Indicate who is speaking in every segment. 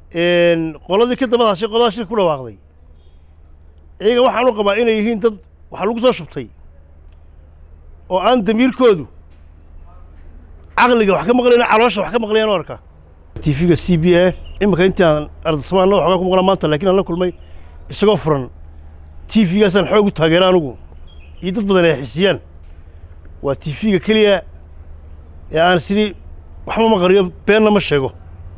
Speaker 1: qoladii ka daba hashay qolada shir ku dhawaaqday iyaga waxaan u qabaa inay yihiin dad waxa lagu soo shubtay oo aan damiirkoodu caqliga wax ka maqlayna caloosha wax ka maqlayaan u arka tv-ga c b a iminka intii aan ardasamaanna waxoogaa ku maqlaa maanta laakiin aan la kulmay isagoo furan tv-gaasaan xoog u taageera anugu iyo dad badan ay xisiyaan waa tv-ga keliya ee aan sidii waxba ma qariyo beenna ma sheego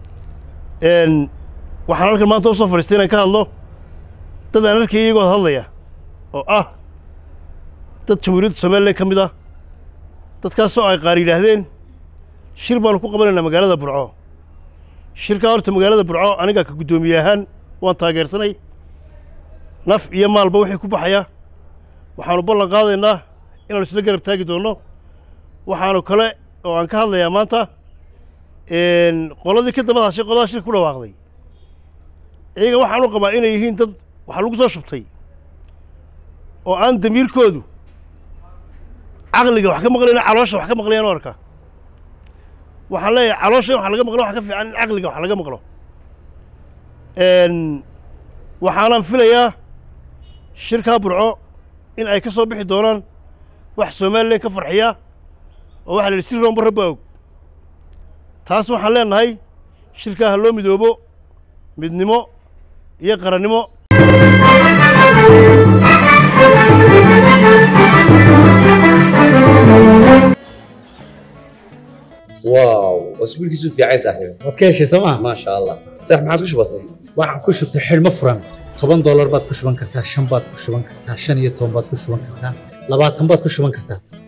Speaker 1: waxaan halkan maanta u soo fadhiistay inaan ka hadlo dad aan arkaya iyagoo hadlaya oo ah dad jamhuuriyadda somalilan ka mid ah dadkaasoo ay qaar yidhaahdeen shir baanu ku qabanaynaa magaalada burco shirkaa horta magaalada burco aniga ka guddoomiye ahaan waan taageersanay naf iyo maalba wixii ku baxaya waxaanu ballan qaadaynaa inaanu isla garab taagi doonno waxaanu kale oo aan ka hadlayaa maanta qoladii ka daba hashay qolada shir ku dhawaaqday iyaga waxaan u qabaa inay yihiin dad waxa lagu soo shubtay oo aan damiirkoodu caqliga wax ka maqlayna caloosha wax ka maqlayaan u arka waxaan leeyahay caloosha in wax laga maqlo wax ka fiican in caqliga wax laga maqlo waxaanan filayaa shirkaa burco in ay ka soo bixi doonaan wax somalilan ka farxiya oo waxa la yidhi si roomba rabba og taas waxaan leenahay shirkaa ha loo midoobo midnimo iyo qarannimo
Speaker 2: واو اسبوعك في عايز صاحبي
Speaker 3: waad ka heshay sooma
Speaker 2: ما شاء الله صح ما عاد كش بسيط
Speaker 3: waxaan ku shubtay xidhmo furan toban doolar baad ku shuban kartaa shan baad ku shuban kartaa shan iyo toban baad ku shuban kartaa labaatan baad ku shuban kartaa